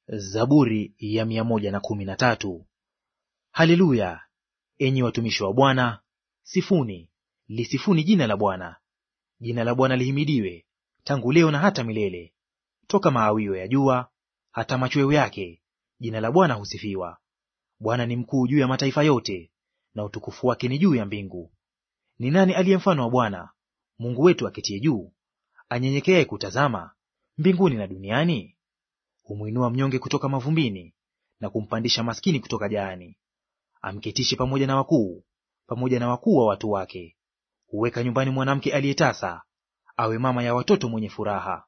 Zaburi ya mia moja na kumi na tatu. Haleluya! Enyi watumishi wa Bwana, sifuni, lisifuni jina la Bwana. Jina la Bwana lihimidiwe tangu leo na hata milele. Toka maawio ya jua hata machweo yake, jina la Bwana husifiwa. Bwana ni mkuu juu ya mataifa yote, na utukufu wake ni juu ya mbingu. Ni nani aliye mfano wa Bwana Mungu wetu aketie juu, anyenyekeaye kutazama mbinguni na duniani? Humwinua mnyonge kutoka mavumbini, na kumpandisha maskini kutoka jaani. Amketishe pamoja na wakuu, pamoja na wakuu wa watu wake. Huweka nyumbani mwanamke aliyetasa, awe mama ya watoto mwenye furaha.